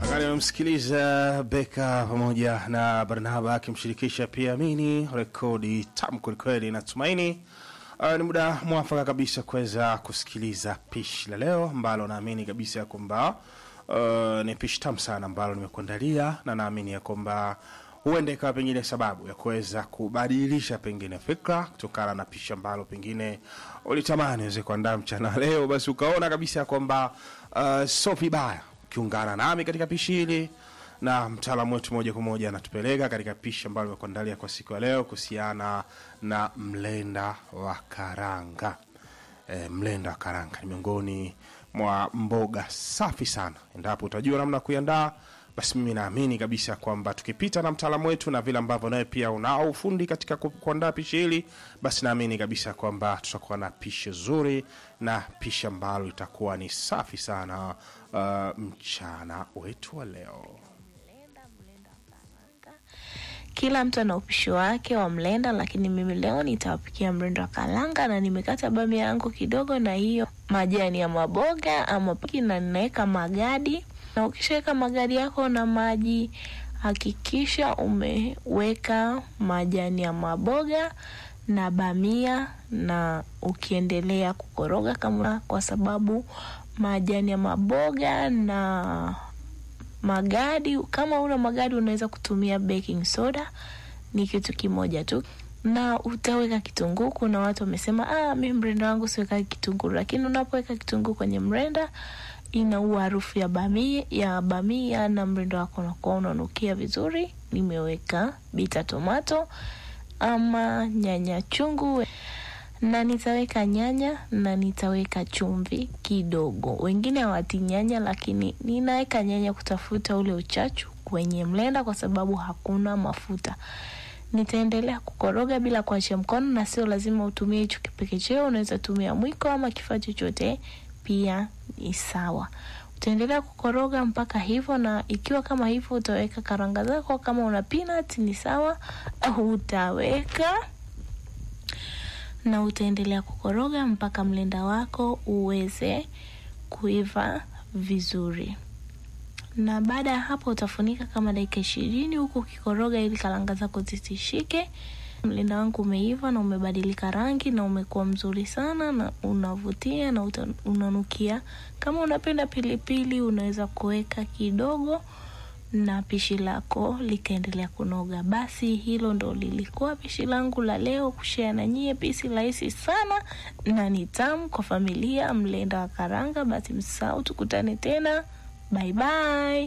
Wakati amemsikiliza Beka pamoja na Barnaba akimshirikisha pia Amini, rekodi tamu kwelikweli. Natumaini uh, ni muda mwafaka kabisa kuweza kusikiliza pishi la leo ambalo naamini kabisa ya kwamba uh, ni pishi tamu sana ambalo nimekuandalia, na naamini ya kwamba huenda ikawa pengine sababu ya kuweza kubadilisha pengine fikra kutokana na pishi ambalo pengine ulitamani uweze kuandaa mchana wa leo, basi ukaona kabisa ya kwamba uh, sio vibaya ukiungana nami katika pishi hili na mtaalamu wetu moja kwa moja anatupeleka katika pishi ambalo nimekuandalia kwa siku ya leo kuhusiana na mlenda wa karanga. E, mlenda wa karanga ni miongoni mwa mboga safi sana. Endapo utajua namna ya kuiandaa, basi mimi naamini kabisa kwamba tukipita na mtaalamu wetu na vile ambavyo nawe pia unao ufundi katika ku- kuandaa pishi hili, basi naamini kabisa kwamba tutakuwa na pishi zuri na pishi ambalo litakuwa ni safi sana uh, mchana wetu wa leo. Kila mtu ana upishi wake wa mlenda, lakini mimi leo nitawapikia mlenda wa karanga, na nimekata bamia yangu kidogo na hiyo majani ya maboga ama piki, na ninaweka magadi. Na ukishaweka magadi yako na maji, hakikisha umeweka majani ya maboga na bamia, na ukiendelea kukoroga kama, kwa sababu majani ya maboga na magadi kama una magadi unaweza kutumia baking soda ni kitu kimoja tu na utaweka kitunguu kuna watu wamesema ah mi mrenda wangu siweka kitunguu lakini unapoweka kitunguu kwenye mrenda inaua harufu ya bamia, ya bamia na mrenda wako unakuwa unanukia vizuri nimeweka bita tomato ama nyanya chungu na nitaweka nyanya na nitaweka chumvi kidogo. Wengine hawati nyanya, lakini ninaweka nyanya kutafuta ule uchachu kwenye mlenda, kwa sababu hakuna mafuta. Nitaendelea kukoroga bila kuachia mkono, na sio lazima utumie hicho kipekecheo. Unaweza tumia mwiko ama kifaa chochote, pia ni sawa. Utaendelea kukoroga mpaka hivyo, na ikiwa kama hivyo utaweka karanga zako. Kama una peanut ni sawa, au utaweka na utaendelea kukoroga mpaka mlenda wako uweze kuiva vizuri. Na baada ya hapo utafunika kama dakika ishirini huku ukikoroga ili karanga zako zisishike. Mlenda wangu umeiva na umebadilika rangi na umekuwa mzuri sana na unavutia na uta, unanukia. Kama unapenda pilipili unaweza kuweka kidogo na pishi lako likaendelea kunoga. Basi hilo ndo lilikuwa pishi langu la leo, kushare na nyie, pishi rahisi sana na ni tamu kwa familia, mlenda wa karanga. Basi msahau, tukutane tena, bye bye.